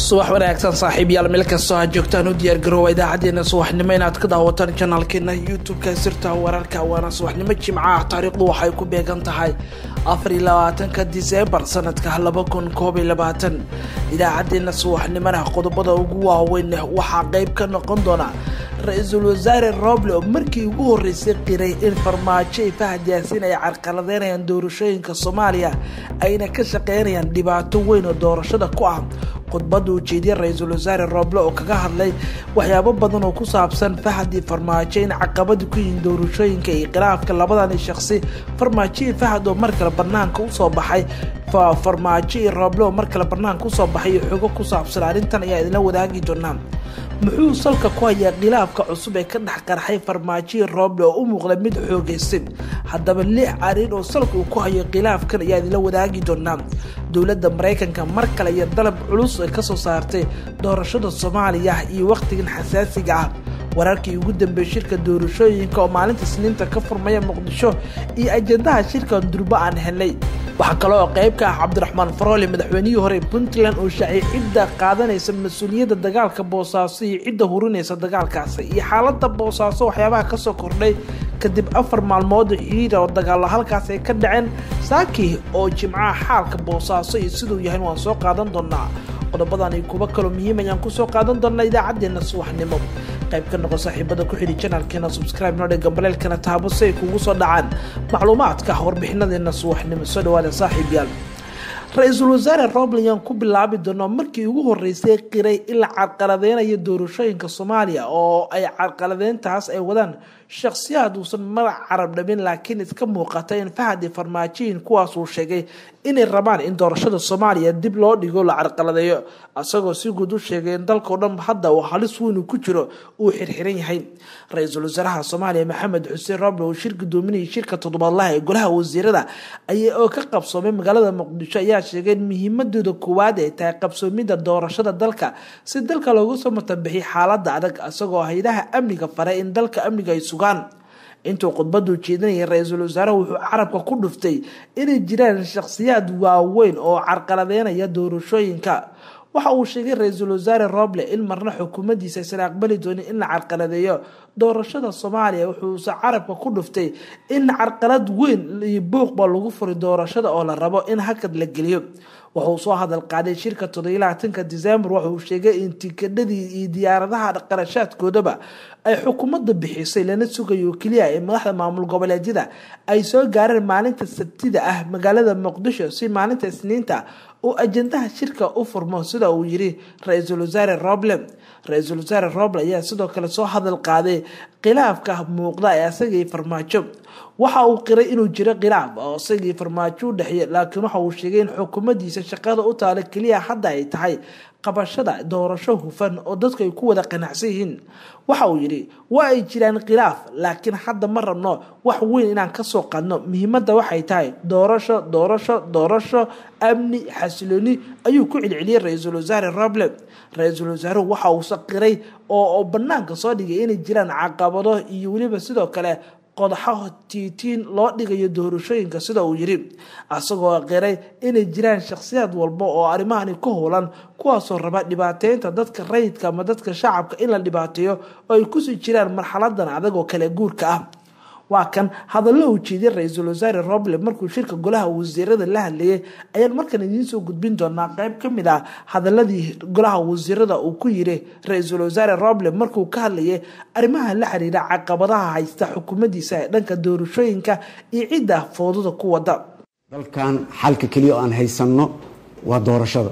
subax wanaagsan saaxiibyaal meel kastoo aad joogtaan u diyaargaroowa idaacadeena subaxnimo inaad ka daawataan janaalkeena youtube-ka sirta wararka waana subaxnimo jimca ah taariikhdu waxay ku beegan tahay afariyo labaatanka diseembar sanadka laba kun koob iyo labaatan idaacadeena subaxnimona qodobada ugu waaweyn waxaa qeyb ka noqon doona ra-iisul wasaare roble oo markii ugu horeysay qiray in farmaajo ay fahad yaasiin ay carqaladeynayaan doorashooyinka soomaaliya ayna ka shaqeynayaan dhibaato weyn oo doorashada ku ah khudbada ujeediya ra-iisul wasaare roble oo kaga hadlay waxyaabo badan oo ku saabsan fahadii farmaajo in caqabadi ku yihiin doorashooyinka iyo khilaafka labadani shaqsi farmaajo iyo fahad oo mar kale banaanka usoo baxay farmaajo iyo roble oo mar kale banaanka usoo baxay iyo xogo ku saabsan arrintan ayaa idinla wadaagi doonaa muxuu salka ku hayaa khilaafka cusub ee ka dhex qarxay farmaajoyi roble oo u muuqda mid xoogaysan haddaba lix arrin oo salka uu ku hayo khilaafkan ayaa idinla wadaagi doonaa dowladda maraykanka mar kale iyo dalab culus ay kasoo saartay doorashada soomaaliya iyo wakhtigan xasaasiga ah wararkii ugu dambeeyey shirka doorashooyinka oo maalinta isniinta ka furmaya muqdisho iyo ajandaha shirkan durbo aan helnay waxaa kale oo qayb ka ah cabdiraxmaan faroole madaxweynihii hore puntland oo shaacay cidda qaadanaysa mas-uuliyadda dagaalka boosaaso iyo cidda hurinaysa dagaalkaasi iyo xaaladda boosaaso waxyaabaha kasoo kordhay kadib afar maalmood xiira oo dagaalo halkaas ay ka dhaceen saaki oo jimcaha xaalka boosaaso iyo siduu yahay waan soo qaadan doonaa qodobadan iyo kuwo kaloo muhiim ayaan kusoo qaadan doonaa idaacadeena subaxnimo qayb ka noqo saaxiibada ku xidhi janalkeena subscribe nodhe gambaleelkana taabo si ay kugu soo dhacaan macluumaadka warbixinadeena subaxnimo soo dhawaada saaxiibyaal ra-iisul wasaare roble ayaan ku bilaabi doonaa markii ugu horeysay qiray in la carqaladeynayo doorashooyinka soomaaliya oo ay carqaladeyntaas ay wadaan shakhsiyaad uusan magac carab dhabin laakiin iska muuqata in fahadi farmaajoyin kuwaasuu sheegay inay rabaan in doorashada soomaaliya dib loo dhigo la carqaladeeyo isagoo si guud u sheegay in dalkao dhan hadda uu halis weyn ku jiro uu xirxiran yahay ra-iisul wasaaraha soomaaliya maxamed xuseen roble oo shir gudoominayay shirka toddobaadlaha ee golaha wasiirada aya oo ka qabsoomay magaalada muqdisho ayaa sheegay in muhiimadooda koowaad ay tahay qabsoomidda doorashada dalka si dalka loogu soo matabixi xaaladda adag isagoo hay-adaha amniga faray in dalka amniga ay sugaan intuu khudbadu jeedinayay ra-iisul wasaaraha wuxuu carabka ku dhuftay inay jiraan shakhsiyaad waaweyn oo carqaladeynaya doorashooyinka waxa uu sheegay ra-iisul wasaare roble in marna xukuumaddiisa aysan aqbali doonin in la carqaladeeyo doorashada soomaaliya wuxuuse carabka ku dhuftay in carqalad weyn iyo buuqba lagu furi doorashada oo la rabo in hakad la geliyo wuxuu soo hadal qaaday shirka todobylaatanka disembar wuxuu sheegay in tikadhadii iyo diyaaradaha qarashaadkoodaba ay xukuumadda bixisay lana sugayo keliya ee madaxda maamul goboleedyada ay soo gaareen maalinta sabtida ah magaalada muqdisho si maalinta isniinta uu ajandaha shirka u furmo sida uu yiri ra-iisul wasaare roble ra-iisul wasaare roble ayaa sidoo kale soo hadal qaaday khilaafka muuqda ee asagii farmaajo waxa uu qiray inuu jiro khilaaf oo isagii farmaajo u dhexeeya laakiin waxa uu sheegay in xukuumaddiisa shaqada u taala keliya hadda ay tahay qabashada doorasho hufan oo dadku ay ku wada qanacsan yihiin waxa uu yidhi waa ay jiraan khilaaf laakiin hadda ma rabno wax weyn inaan kasoo qadno muhiimadda waxay tahay doorasho doorasho doorasho amni xasilooni ayuu ku celceliyey ra-iisul wasaare roble ra-iisul wasaaruhu waxa uu saqiray oo banaanka soo dhigay inay jiraan caqabado iyo weliba sidoo kale qodaxo tiitiin loo dhigayo doorashooyinka sida uu yiri isagoo qiray inay jiraan shakhsiyaad walba oo arrimahani ka howlan kuwaasoo raba dhibaateynta dadka rayidka ama dadka shacabka in la dhibaateeyo oo ay kusii jiraan marxaladan adag oo kale guurka ah waa kan hadallo uu jeediyey ra-iisul wasaare roble markuu shirka golaha wasiirada la hadlayay ayaan markan idiin soo gudbin doonaa qeyb ka mid ah hadaladii golaha wasiirada uu ku yiri ra-iisul wasaare roble markuu ka hadlayay arrimaha la xiriira caqabadaha haysta xukuumaddiisa ee dhanka doorashooyinka iyo cidda foodada ku wada dalkan xalka keliya oo aan haysanno waa doorashada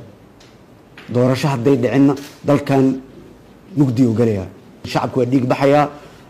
doorasho hadday dhicinna dalkan mugdi u galayaa shacabku waa dhiig baxayaa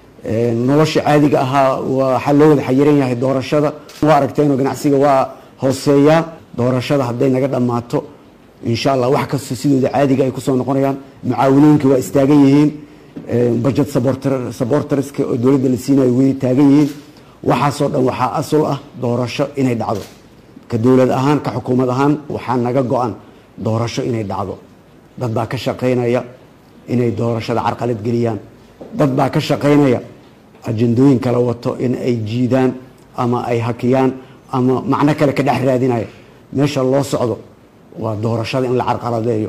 nolosha caadiga ahaa waxaa loo wada xayiran yahay doorashada waa aragteenoo ganacsiga waa hooseeyaa doorashada hadday naga dhammaato insha allah wax kasta sidooda caadiga ay kusoo noqonayaan mucaawinooyinka waa istaagan yihiin budget sabortariska oo dowladda la siinayo way taagan yihiin waxaasoo dhan waxaa asul ah doorasho inay dhacdo ka dowlad ahaan ka xukuumad ahaan waxaa naga go-an doorasho inay dhacdo dad baa ka shaqaynaya inay doorashada carqalad geliyaan dad baa ka shaqaynaya ajandooyin kala wato in ay jiidaan ama ay hakiyaan ama macno kale ka dhex raadinaya meesha loo socdo waa doorashada in la carqaladeeyo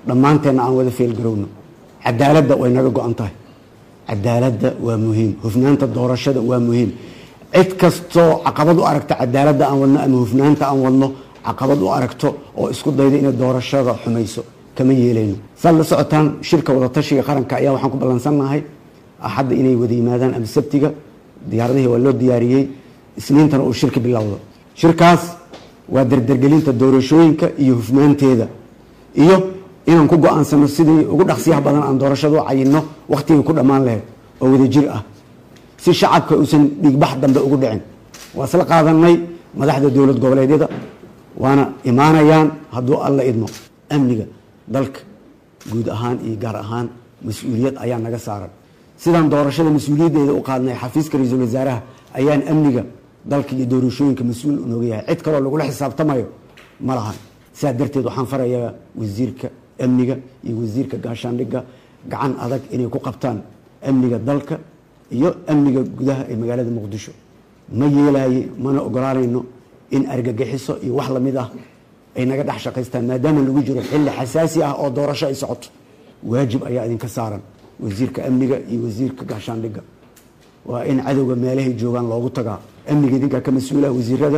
dhammaanteenna aan wada feelgarowno cadaaladda way naga go-an tahay cadaaladda waa muhiim hufnaanta doorashada waa muhiim cid kastoo caqabad u aragta cadaaladda aan wadno ama hufnaanta aan wadno caqabad u aragto oo isku dayda inay doorashada xumayso kama yeelayno saad la socotaan shirka wadatashiga qaranka ayaa waxaan ku ballansannahay axadda inay wada yimaadaan ama sabtiga diyaaradihii waa loo diyaariyey isniintana uu shirka bilowdo shirkaas waa dardargelinta doorashooyinka iyo hufnaanteeda iyo inaan ku go-aansano sidii ugu dhaqsiyaha badan aan doorashada u cayinno wakhtigay ku dhammaan lahayd oo wadajir ah si shacabka uusan dhiigbax dambe ugu dhicin waa isla qaadanay madaxda dowlad goboleedyada waana imaanayaan hadduu alla idmo amniga dalka guud ahaan iyo gaar ahaan mas-uuliyad ayaa naga saaran sidaan doorashada mas-uuliyaddeeda u qaadnay xafiiska ra-iisul wasaaraha ayaan amniga dalka iyo doorashooyinka mas-uul nooga yahay cid kaloo lagula xisaabtamayo ma lahan sidaa darteed waxaan farayaa wasiirka amniga iyo wasiirka gaashaandhigga gacan adag inay ku qabtaan amniga dalka iyo amniga gudaha ee magaalada muqdisho ma yeelaaye mana ogolaanayno in argagixiso iyo wax lamid ah ay naga dhex shaqaystaan maadaama lagu jiro xilli xasaasi ah oo doorasho ay socoto waajib ayaa idinka saaran wasiirka amniga iyo wasiirka gaashaandhigga waa in cadowga meelahay joogaan loogu tagaa amniga idinkaa ka mas-uula wasiirada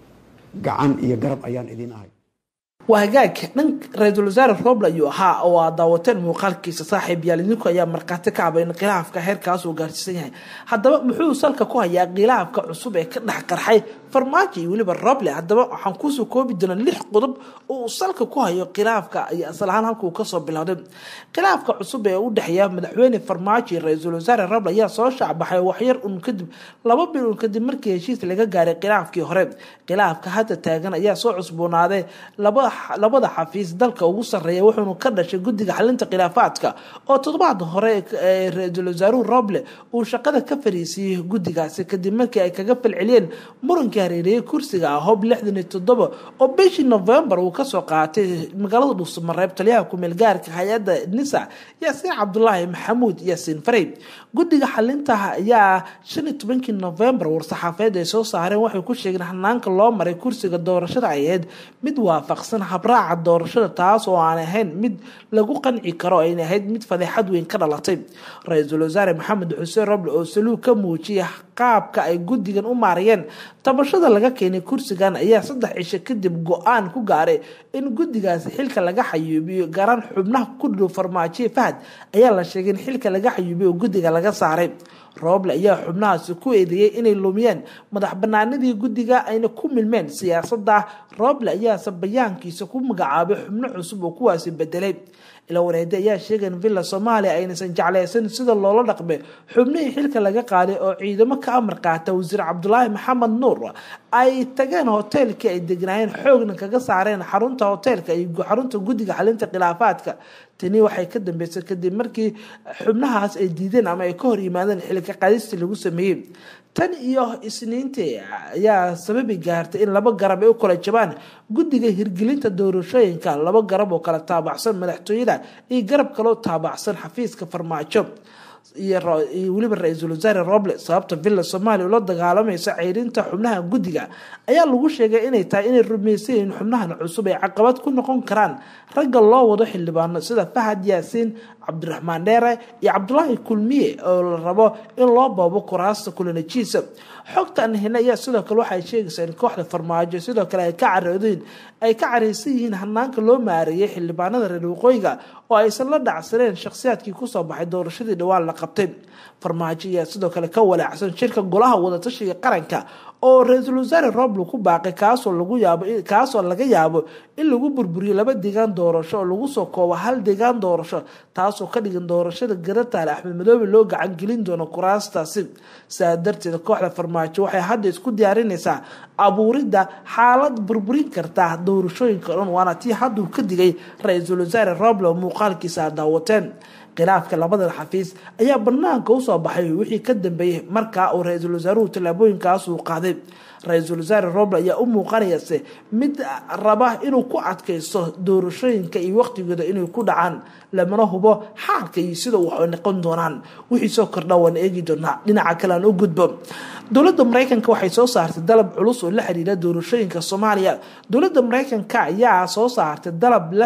gacan iyo garab ayaan idin ahay waa hagaag dhan ra-iisul wasaare roble ayuu ahaa oo aad daawateen muuqaalkiisa saaxiib yaal idinku ayaa markhaati ka caba in khilaafka heerkaas uu gaarsiisan yahay haddaba muxuu salka ku hayaa khilaafka cusub ee ka dhex qarxay farmaajo iyo weliba roble haddaba waxaan kuusoo koobi doonaa lix qodob oo uu salka ku hayo khilaafka iyo asal ahaan halka uu kasoo bilowday khilaafka cusub ee u dhexeeya madaxweyne farmaajo iyo ra-iisul wasaare roble ayaa soo shaacbaxay waxyar un kadib laba bil un kadib markii heshiis laga gaaray khilaafkii hore khilaafka hadda taagan ayaa soo cusboonaaday laba labada xafiis dalka ugu sarreeya wuxuuna ka dhashay guddiga xalinta khilaafaadka oo toddobaad hore ee ra-iisul wasaaruhu roble uu shaqada ka fariisiiyey guddigaasi kadib markii ay kaga falceliyeen murankii hareeriyey kursiga ah hob lixdan iyo toddoba oo bishii novembar uu kasoo qaatay magaalada dhuusamareeb taliyaha kumeel gaarka hay-adda nisa yaasiin cabdulaahi maxamuud yaasiin farey guddiga xalintaha ayaa shan iyo tobankii novembar war-saxaafeed ay soo saareen waxay ku sheegeen hanaanka loo maray kursiga doorashada ay ahayd mid waafaqsan habraaca doorashada taas oo aan ahayn mid lagu qanci karo ayna ahayd mid fadeexad weyn ka dhalatay ra-iisul wasaare maxamed xuseen roble oo saluug ka muujiyay qaabka ay guddigan u maarayeen tabashada laga keenay kursigan ayaa saddex cisho kadib go-aan ku gaaray in guddigaasi xilka laga xayuubiyo gaaraan xubnaha ku dhow farmaajoye fahad ayaa la sheegay in xilka laga xayuubiyo oo guddiga laga saaray roble ayaa xubnahaasi ku eedeeyey inay lumiyeen madax banaanadii guddiga ayna ku milmeen siyaasadda roble ayaase bayaankiisa ku magacaabay xubno cusub oo kuwaasi bedelay ila wareede ayaa sheegay in villa soomaaliya aynaysan jeclaysan sida loola dhaqmay xubnihii xilka laga qaaday oo ciidamo ka amar qaata wasiir cabdulaahi maxamed nuur ay tageen hoteelkii ay degnaayeen xoogna kaga saareen xarunta hoteelka iyo xarunta guddiga xalinta khilaafaadka tani waxay ka dambeysay kadib markii xubnahaas ay diideen ama ay ka hor yimaadeen xilka qaadistii lagu sameeyey tan iyo isniintii ayaa sababi gaartay in laba garab ay u kala jabaan guddiga hirgelinta doorashooyinka laba garab oo kala taabacsan madaxtooyada iyo garab kaloo taabacsan xafiiska farmaajo iyo weliba ra-iisul wasaare roble sababta villa soomaaliya ula dagaalamaysa ceyrinta xubnaha guddiga ayaa lagu sheegay inay tahay inay rumaysan yihiin xubnahan cusub ay caqabad ku noqon karaan ragga loo wado xildhibaano sida fahad yaasiin cabdiraxmaan dheere iyo cabdulaahi kulmiye oo la rabo in loo boobo kuraasta kulanajiisa xogta aan helna ayaa sidoo kale waxay sheegaysaa in kooxda farmaajo sidoo kale ay ka caroodeen ay ka caraysan yihiin hanaanka loo maareeyay xildhibaanada reer waqooyiga oo aysan la dhacsaneen shakhsiyaadkii kusoo baxay doorashadii dhawaan la qabtay farmaajo ayaa sidoo kale ka walaacsan shirka golaha wadatashiga qaranka oo ra-iisul wasaare roble ku baaqay kaasoo lagu yaabo kaasoo laga yaabo in lagu burburiyo laba deegaan doorasho oo lagu soo koobo hal deegaan doorasho taasoo ka dhigan doorashada garataale axmed madoobe loo gacangelin doono kuraastaasi sidaa darteed kooxda farmaajo waxay hadda isku diyaarinaysaa abuuridda xaalad burburin karta doorashooyinka o dhan waana tii hadduu ka digay ra-iisul wasaare roble oo muuqaalkiisa aad daawateen khilaafka labadan xafiis ayaa banaanka usoo baxay wixii ka dambeeyey markaa uu ra-iisul wasaaruhu tallaabooyinkaas uu qaaday ra-iisul wasaare roble ayaa u muuqanayase mid raba inuu ku adkaysto doorashooyinka iyo waqtigooda inay ku dhacaan lamana hubo xaalka iyo sida waxay noqon doonaan wixii soo kordha waan eegi doonaa dhinaca kale aan u gudbo dowladda mareykanka waxay soo saartay dalab culus oo la xiriira doorashooyinka soomaaliya dowladda mareykanka ayaa soo saartay dalab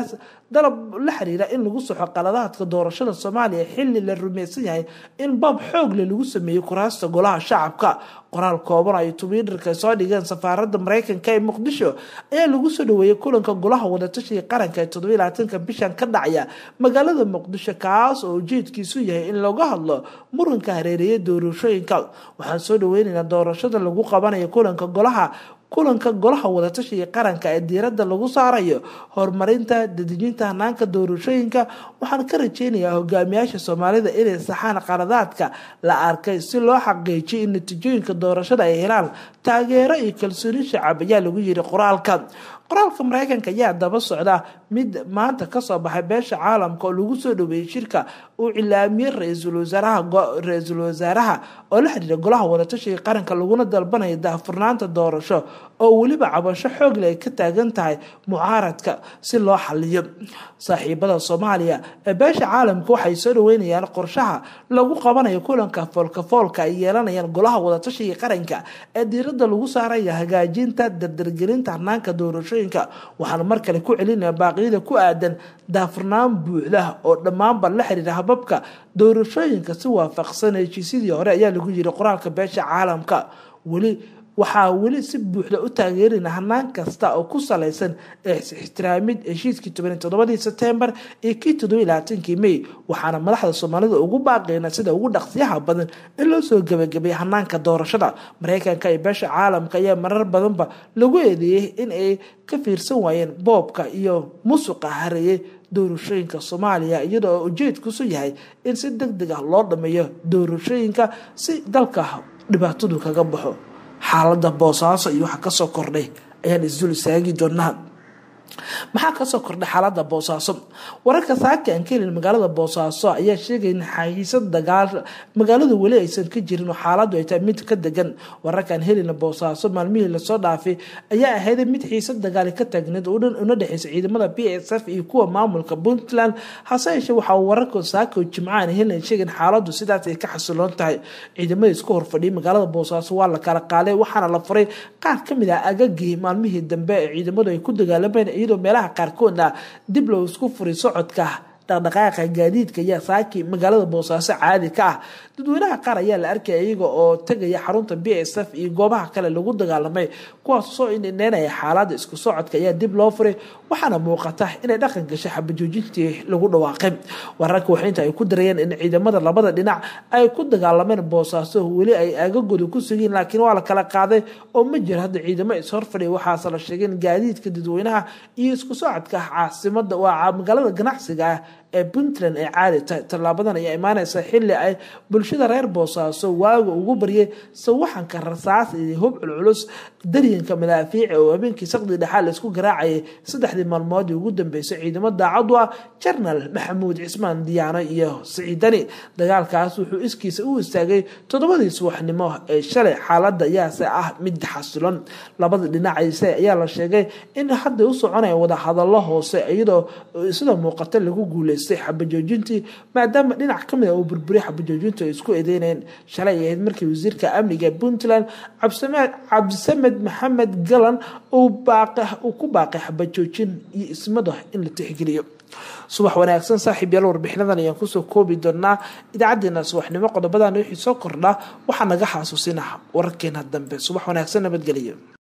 dalab la xiriira in lagu soxo qaladaadka doorashada soomaaliya xili la rumeysan yahay in bab xoogle lagu sameeyey kuraasta golaha shacabka qoraal kooban ay twitter-ka soo dhigeen safaarada mareykanka ee muqdisho ayaa lagu soo dhaweeyey kulanka golaha wadatashiga qaranka ee toddobylaatanka bishan ka dhacaya magaalada muqdisho kaas oo ujeedkiisu yahay in laga hadlo muranka hareereeya doorashooyinka waxaan soo dhaweyneynaa doorashada lagu qabanayo kulanka golaha kulanka golaha wadatashiga qaranka ee diiradda lagu saarayo horumarinta dadejinta hanaanka doorashooyinka waxaan ka rajeynayaa hogaamiyaasha soomaalida inay saxaan qaladaadka la arkay si loo xaqiijiyo in natiijooyinka doorashada ay helaan taageero iyo kalsooni shacab ayaa lagu yiri qoraalka qoraalka mareykanka ayaa daba socda mid maanta kasoo baxay beesha caalamka oo lagu soo dhaweeyey shirka uu cilaamiyey ra-iisul wasaaraha-ra-iisul wasaaraha oo la xiriira golaha wadatashiga qaranka laguna dalbanayo daahfurnaanta doorasho oo weliba cabasho xoogle ay ka taagan tahay mucaaradka si loo xaliyo saaxiibada soomaaliya ee beesha caalamka waxay soo dhaweynayaan qorshaha lagu qabanayo kulanka foolkafoolka ay yeelanayaan golaha wadatashiga qaranka ee diirada lagu saaraya hagaajinta dardargelinta hanaanka doorashooyinka waxaan mar kale ku celinaya baaqyada ku aadan daafurnaan buuxda oo dhammaanba la xiriira hababka doorashooyinka si waafaqsan heshiisyadii hore ayaa lagu yiri qoraalka beesha caalamka weli waxaa weli si buuxda u taageerina hanaan kasta oo ku salaysan ixtiraamid heshiiskii toban toddobadii sebtembar iyo kii toddobiy labaatankii may waxaana madaxda soomaalida ugu baaqeyna sida ugu dhaqsiyaha badan in loo soo gebagabay hanaanka doorashada mareykanka iyo beesha caalamka ayaa marar badanba lagu eedeeyey in ay ka fiirsan waayeen boobka iyo musuqa hareeyey doorashooyinka soomaaliya iyadoo ujeedkusu yahay in si deg deg ah loo dhameeyo doorashooyinka si dalka dhibaatadu kaga baxo xaalada boosaaso iyo waxa kasoo kordhay ayaan isdul istaagi doonaa maxaa kasoo kordhay xaalada boosaaso wararka saaka aan ka helin magaalada boosaaso ayaa sheegay in xayiisad dagaal magaalada weli aysan ka jirin oo xaaladu ay tahay mid ka degan wararkaan helina boosaaso maalmihii lasoo dhaafay ayaa ahayd mid xiisad dagaali ka taagneed una dhexeysa ciidamada b s f iyo kuwa maamulka puntland hase yeeshee waxaa wararka saaka jimcaan helin sheegeen xaaladu sidaas ay ka xasiloon tahay ciidamada isku horfadhiyay magaalada boosaaso waa la kala qaaday waxaana la furay qaar kamid ah agagii maalmihii dambe ee ciidamadu ay ku dagaalameen iyadoo meelaha qaarkoodna dib loo isku furay socodka dhaqdhaqaaqa gaadiidka ayaa saaki magaalada boosaaso caadi ka ah dadweynaha qaar ayaa la arkaya iyaga oo tegaya xarunta b s f iyo goobaha kale lagu dagaalamay kuwaas soo indhineynaya xaalada isku socodka ayaa dib loo furay waxaana muuqata inay dhaqan gashay xabajoojintii lagu dhawaaqay wararka waxainta ay ku darayeen in ciidamada labada dhinac ay ku dagaalameen boosaaso weli ay aagagooda ku sugiin laakiin waa la kala qaaday oo ma jiro hadda ciidamo ishorfadhiya waxaase la sheegeen gaadiidka dadweynaha iyo isku socodka caasimada waa magaalada ganacsiga ah ee puntland ay caadi tahay tallaabadan ayaa imaaneysa xili ay bulshada reer boosaaso waaga ugu baryay sawaxanka rasaas iyo hub culculus daryanka madaafiici oo habeenkii saqdi dhexaa laisku garaacayay saddexdii maalmoodii ugu dambeysay ciidamo daacadu ah jarnal maxamuud cismaan diyaano iyo siciidani dagaalkaas wuxuu iskiisa u istaagay toddobadii subaxnimo ee shalay xaalada ayaase ah mid xasilan labada dhinacayse ayaa la sheegay in hadda u soconaya wadahadalo hoose iyadoo sida muuqata lagu guulay xabajoojintii maadaama dhinac kamid a uu burburiy xabajoojintu ay isku eedeynayeen shalay ay ahayd markii wasiirka amniga puntland cabdisamed maxamed galan uu ku baaqay xabajoojin iyo ismada in la tixgeliyo subax wanaagsan saaxiib yaal warbixinadan ayaan kusoo koobi doonaa idaacadeena subaxnimo qodobadan wixii soo kordha waxaa naga xasuusina wararkeena dambe subax wanaagsan nabadgelyo